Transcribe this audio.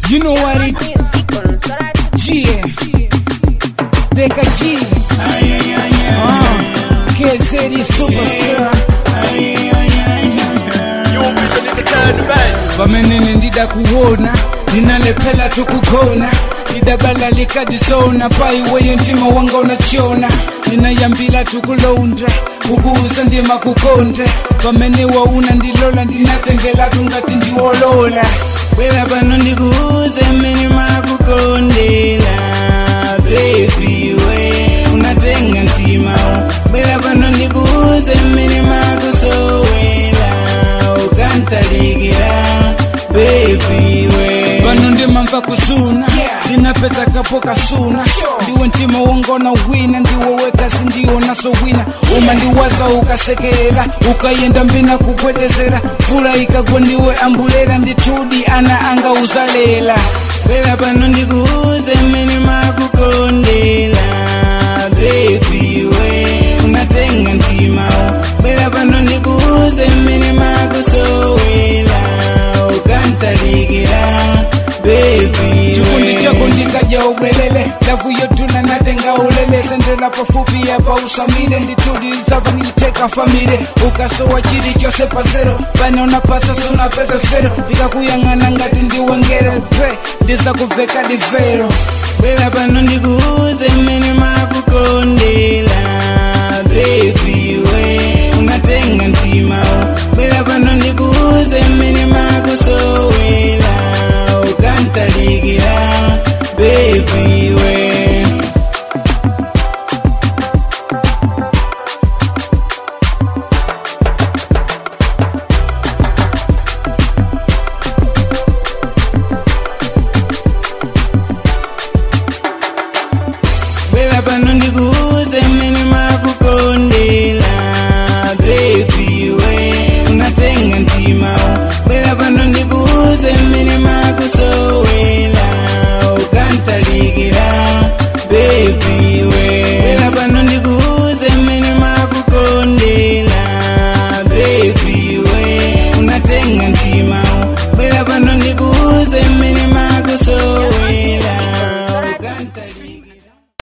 You know what it G Deka G uh, KZD Superstar vamenene ndida kuona ninalephela tukugona lidabalalika disona paiweyo ntima wanga unachiona ninayambila tukulondra kukuusa ndima kukonde vamene wauna ndilola ndinatengela tungati ndiwolola Bwera pano ndikuuze mmene makukondera baby we unatenga mtima bwera pano ndikuuze mmene makusowera ukantalikira baby we pano ndimamva kusuna ndinapeza kapo kasuna ndiwe ntima wangona wina ndiwe wekasi ndiona so wina uma ndiwaza ukasekera ukayenda mbina kugwedezera mvula ikagwa ndiwe ambulera nditudi ana anga uzalela bwera pano ndikuuze mmene makukondera baby we unatenga mtima bwera pano ndikuuze mmene makusowera ukantalikira baby chikundi chako ndikaja ubwelele lavu yotuna natenga ulele sendela pafupi yapa usamile nditudi zava niliteka famile ukasowa chili chose pasero pane unapasa sunapeze fero ndikakuyang'ana ngati ndiwengere pe ndiza kuveka divero bwera pano ndikuuze mmene makukondera